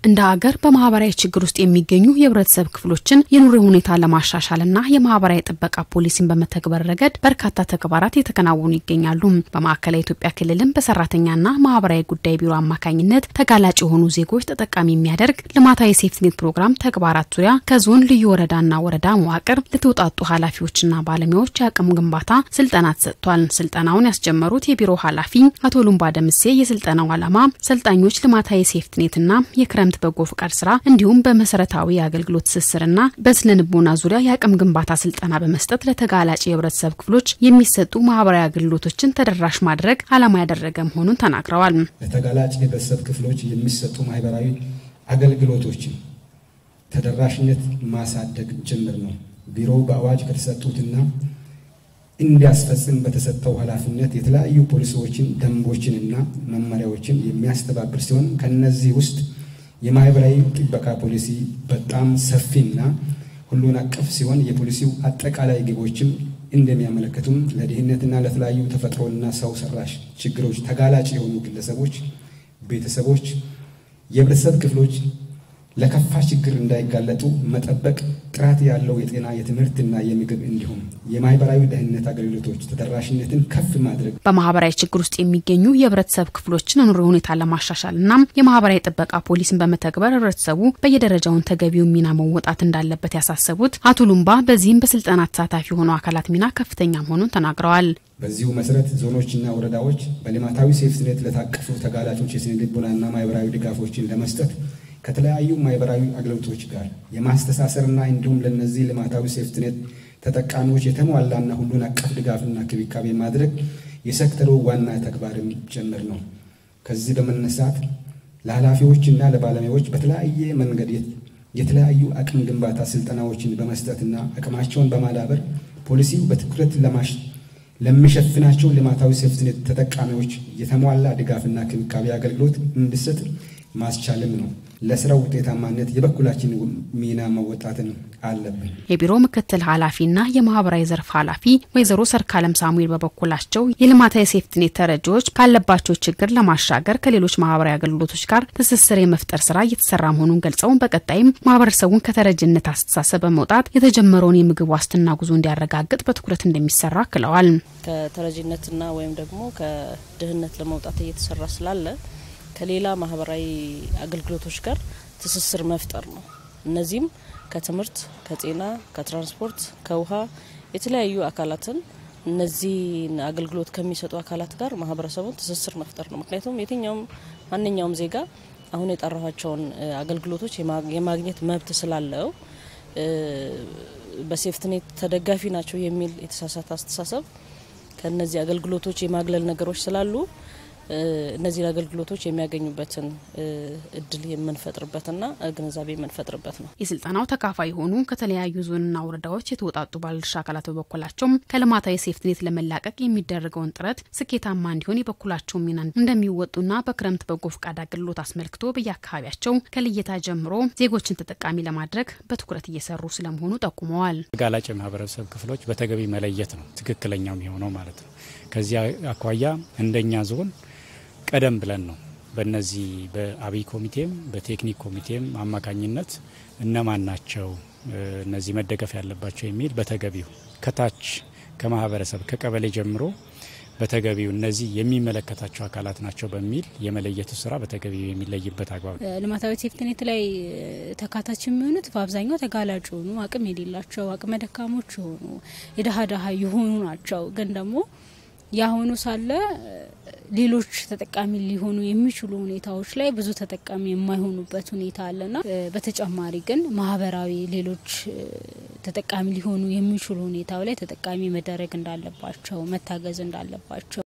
እንደ ሀገር በማህበራዊ ችግር ውስጥ የሚገኙ የህብረተሰብ ክፍሎችን የኑሮ ሁኔታ ለማሻሻልና የማህበራዊ ጥበቃ ፖሊሲን በመተግበር ረገድ በርካታ ተግባራት የተከናወኑ ይገኛሉ። በማዕከላዊ ኢትዮጵያ ክልልም በሰራተኛና ማህበራዊ ጉዳይ ቢሮ አማካኝነት ተጋላጭ የሆኑ ዜጎች ተጠቃሚ የሚያደርግ ልማታዊ ሴፍትኔት ፕሮግራም ተግባራት ዙሪያ ከዞን ልዩ ወረዳና ወረዳ መዋቅር ለተውጣጡ ኃላፊዎችና ባለሙያዎች የአቅም ግንባታ ስልጠና ተሰጥቷል። ስልጠናውን ያስጀመሩት የቢሮ ኃላፊ አቶ ሉምባ ደምሴ የስልጠናው ዓላማ ሰልጣኞች ልማታዊ ሴፍትኔትና የክረምት በጎ ፍቃድ ስራ እንዲሁም በመሰረታዊ የአገልግሎት ትስስርና በስነ ልቦና ዙሪያ የአቅም ግንባታ ስልጠና በመስጠት ለተጋላጭ የህብረተሰብ ክፍሎች የሚሰጡ ማህበራዊ አገልግሎቶችን ተደራሽ ማድረግ ዓላማ ያደረገ መሆኑን ተናግረዋል። ለተጋላጭ የህብረተሰብ ክፍሎች የሚሰጡ ማህበራዊ አገልግሎቶችን ተደራሽነት ማሳደግ ጭምር ነው። ቢሮው በአዋጅ ከተሰጡትና እንዲያስፈጽም በተሰጠው ኃላፊነት የተለያዩ ፖሊሲዎችን፣ ደንቦችንና መመሪያዎችን የሚያስተባብር ሲሆን ከነዚህ ውስጥ የማህበራዊ ጥበቃ ፖሊሲ በጣም ሰፊና ሁሉን አቀፍ ሲሆን የፖሊሲው አጠቃላይ ግቦችም እንደሚያመለክቱም ለድህነትና ለተለያዩ ተፈጥሮና ሰው ሰራሽ ችግሮች ተጋላጭ የሆኑ ግለሰቦች፣ ቤተሰቦች፣ የህብረተሰብ ክፍሎች ለከፋ ችግር እንዳይጋለጡ መጠበቅ፣ ጥራት ያለው የጤና የትምህርትና የምግብ እንዲሁም የማህበራዊ ደህንነት አገልግሎቶች ተደራሽነትን ከፍ ማድረግ በማህበራዊ ችግር ውስጥ የሚገኙ የህብረተሰብ ክፍሎችን ኑሮ ሁኔታ ለማሻሻል እና የማህበራዊ ጥበቃ ፖሊስን በመተግበር ህብረተሰቡ በየደረጃውን ተገቢውን ሚና መወጣት እንዳለበት ያሳሰቡት አቶ ሉምባ በዚህም በስልጠና ተሳታፊ የሆኑ አካላት ሚና ከፍተኛ መሆኑን ተናግረዋል። በዚሁ መሰረት ዞኖችና ወረዳዎች በልማታዊ ሴፍትኔት ለታቀፉ ተጋላጮች የስነ ልቦናና ማህበራዊ ድጋፎችን ለመስጠት ከተለያዩ ማህበራዊ አገልግሎቶች ጋር የማስተሳሰርና እንዲሁም ለነዚህ ልማታዊ ሴፍትኔት ተጠቃሚዎች የተሟላና ሁሉን አቀፍ ድጋፍና ክብካቤ ማድረግ የሴክተሩ ዋና ተግባርም ጭምር ነው። ከዚህ በመነሳት ለኃላፊዎችና ለባለሙያዎች በተለያየ መንገድ የተለያዩ አቅም ግንባታ ስልጠናዎችን በመስጠትና አቅማቸውን በማዳበር ፖሊሲው በትኩረት ለማሽ ለሚሸፍናቸው ልማታዊ ሴፍትኔት ተጠቃሚዎች የተሟላ ድጋፍና ክብካቤ አገልግሎት እንዲሰጥ ማስቻልም ነው። ለስራው ውጤታማነት የበኩላችን ሚና መወጣትን አለብን። የቢሮ ምክትል ኃላፊና የማህበራዊ ዘርፍ ኃላፊ ወይዘሮ ሰርካለም ሳሙኤል በበኩላቸው የልማታዊ ሴፍትኔት ተረጂዎች ካለባቸው ችግር ለማሻገር ከሌሎች ማህበራዊ አገልግሎቶች ጋር ትስስር የመፍጠር ስራ እየተሰራ መሆኑን ገልጸው በቀጣይም ማህበረሰቡን ከተረጅነት አስተሳሰብ በመውጣት የተጀመረውን የምግብ ዋስትና ጉዞ እንዲያረጋግጥ በትኩረት እንደሚሰራ አክለዋል። ከተረጂነትና ወይም ደግሞ ከድህነት ለመውጣት እየተሰራ ስላለ ከሌላ ማህበራዊ አገልግሎቶች ጋር ትስስር መፍጠር ነው። እነዚህም ከትምህርት፣ ከጤና፣ ከትራንስፖርት፣ ከውሃ የተለያዩ አካላትን እነዚህን አገልግሎት ከሚሰጡ አካላት ጋር ማህበረሰቡን ትስስር መፍጠር ነው። ምክንያቱም የትኛውም ማንኛውም ዜጋ አሁን የጠራኋቸውን አገልግሎቶች የማግኘት መብት ስላለው በሴፍትኔት ተደጋፊ ናቸው የሚል የተሳሳተ አስተሳሰብ ከነዚህ አገልግሎቶች የማግለል ነገሮች ስላሉ እነዚህን አገልግሎቶች የሚያገኙበትን እድል የምንፈጥርበትና ግንዛቤ የምንፈጥርበት ነው። የስልጠናው ተካፋይ የሆኑ ከተለያዩ ዞንና ወረዳዎች የተውጣጡ ባለድርሻ አካላት በበኩላቸውም ከልማታዊ ሴፍትኔት ለመላቀቅ የሚደረገውን ጥረት ስኬታማ እንዲሆን የበኩላቸው ሚና እንደሚወጡና በክረምት በጎ ፈቃድ አገልግሎት አስመልክቶ በየአካባቢያቸው ከልየታ ጀምሮ ዜጎችን ተጠቃሚ ለማድረግ በትኩረት እየሰሩ ስለመሆኑ ጠቁመዋል። ተጋላጭ የማህበረሰብ ክፍሎች በተገቢ መለየት ነው ትክክለኛው የሚሆነው ማለት ነው። ከዚያ አኳያ እንደኛ ዞን ቀደም ብለን ነው በነዚህ በአብይ ኮሚቴም በቴክኒክ ኮሚቴም አማካኝነት እነማን ናቸው እነዚህ መደገፍ ያለባቸው የሚል በተገቢው ከታች ከማህበረሰብ ከቀበሌ ጀምሮ በተገቢው እነዚህ የሚመለከታቸው አካላት ናቸው በሚል የመለየቱ ስራ በተገቢው የሚለይበት አግባብ ልማታዊ ሴፍትኔት ላይ ተካታች የሚሆኑት በአብዛኛው ተጋላጭ የሆኑ አቅም የሌላቸው አቅመ ደካሞች የሆኑ የደሀ ደሀ የሆኑ ናቸው ግን ደግሞ ያሆኑ ሳለ ሌሎች ተጠቃሚ ሊሆኑ የሚችሉ ሁኔታዎች ላይ ብዙ ተጠቃሚ የማይሆኑበት ሁኔታ አለና በተጨማሪ ግን ማህበራዊ ሌሎች ተጠቃሚ ሊሆኑ የሚችሉ ሁኔታው ላይ ተጠቃሚ መደረግ እንዳለባቸው መታገዝ እንዳለባቸው